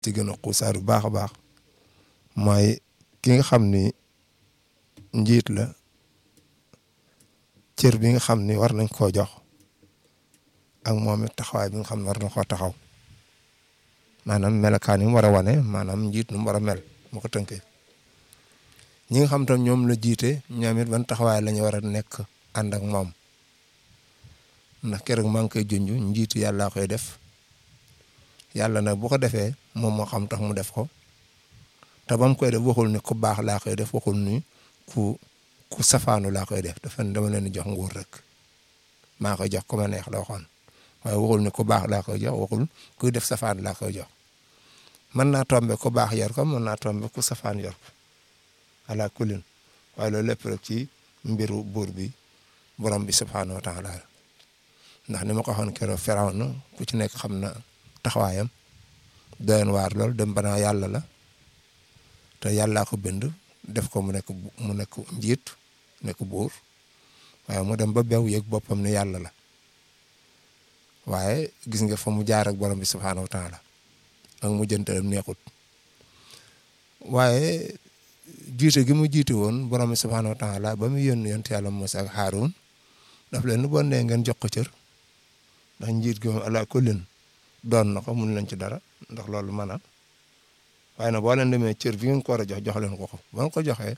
ci gën a xuusaar bu baax a baax mooy ki nga xam ni njiit la cër bi nga xam ni war nañ koo jox ak moom it taxawaay bi nga xam ne war na koo taxaw maanaam melokaan yi mu war a wane maanaam njiit nu mu war a mel mu ko tënkee ñi nga xam tam ñoom la jiite ñoom it ban taxawaay la ñu war a nekk ànd ak moom ndax keroog maa ngi koy junj njiitu yàlla koy def yàlla nag bu ko defee moom moo xam tax mu def ko te ba mu koy def waxul ni ku baax laa koy def waxul ni ku ku safaanu laa koy def dafa dama leen di jox nguur rek maa koy jox ku ma neex la waxoon waaye waxul ni ku baax laa koy jox waxul kuy def safaan laa koy jox mën naa tombe ku baax yor ko mën naa tombe ku safaan yor ko ala kulin waaye loolu lépp rek ci mbiru buur bi borom bi subhaanahu wa taala ndax ni ma ko waxoon keroog Firawna ku ci nekk xam na taxawaayam doyen waar lool dem banaa yàlla la te yàllaa ko bind def ko mu nekk mu nekk njiit nekk buur waaye mu dem ba bew yëg boppam ne yàlla la waaye gis nga fa mu jaar ak borom bi subhaanahu wa taala ak mu jëntalam neexut waaye jiite gi mu jiite woon borom bi subhaanahu wa taala ba mu yónni yonent yàlla Muusaa ak Haaruun daf leen nu bon nee ngeen jox ko cër ndax njiit gi moom ala kullin doon na ko mun leen ci dara ndax loolu mën a waaye nag boo leen demee cër bi ngeen ko war a jox jox leen ko ko ba nga ko joxee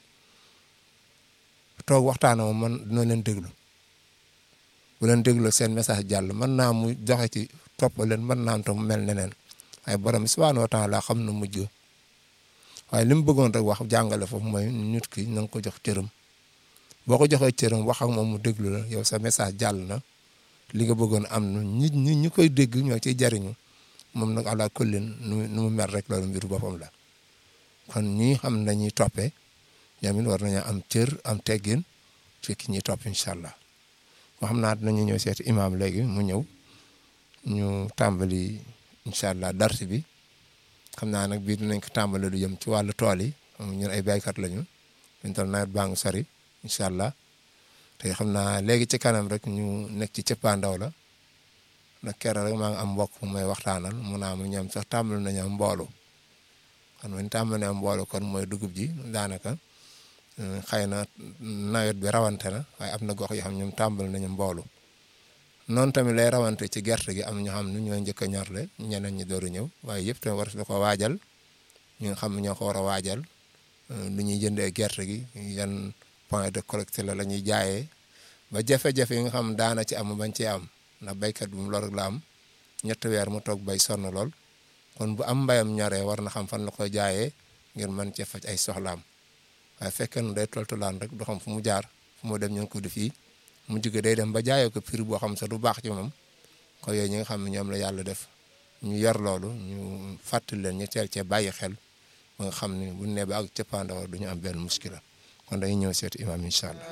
toog waxtaan moom man dina leen déglu bu leen déglu seen message jàll mën naa mu joxe ci topp leen mën naa am tam mu mel neneen waaye borom subhaanahu wa taala xam na mujj waaye li mu bëggoon rek wax jàngale foofu mooy nit ki na nga ko jox cëram boo ko joxee cëram wax ak moom mu déglu la yow sa message jàll na li nga bëggoon am na nit ñi ñi koy dégg ñoo ciy jariñu moom nag ala kullin nu nu mu mer rek loolu mbiru boppam la kon ñi xam nañuy toppee ñoom it war nañoo am cër am teggin ci ki ñuy topp incha allah moo xam naa dinañu ñëw seeti imaam léegi mu ñëw ñu tàmbali incha allah darsi bi xam naa nag bii dinañ ko tàmbali lu jëm ci wàllu tool yi ñun ay baykat lañu ñu toll nawet baa ngi sori incha allah te xam naa léegi ci kanam rek ñu nekk ci cëppaandaw la nag keroog rek maa ngi am mbokk mu may waxtaanal mu naa mu ñoom sax tàmbali nañu am mboolu kon bu ñu tàmbalee am mboolu kon mooy dugub ji daanaka xëy na nawet bi rawante na waaye am na gox yoo xam ñoom tàmbali nañu mboolu noonu tamit lay rawante ci gerte gi am ñoo xam ne ñoo njëkk a ñorle ñeneen ñi door a ñëw waaye yëpp tamit war na ko waajal ñi nga xam ne ñoo ko war a waajal lu ñuy jëndee gerte gi yan point de collecte la la ñuy jaayee ba jafe-jafe yi nga xam daana ci am bañ ci am ndax béykat bi mu lor la am ñetti weer mu toog bay sonn lool kon bu am mbayam ñoree war na xam fan la koy jaayee ngir mën cee faj ay soxlaam waaye fekkee ne day toltulaan rek du xam fu mu jaar fu mu dem ñu ngi ko def fii mu jóge day dem ba jaayee ko prix boo xam sax du baax ci moom ko yooyu ñi nga xam ne ñoom la yàlla def ñu yor loolu ñu fàttali leen ñu teel cee bàyyi xel ba nga xam ne bu nee ba ak cëppaandaw du ñu am benn muskila kon dañuy ñëw seeti imaam incha allah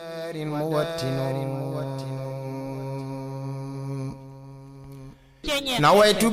nawaytu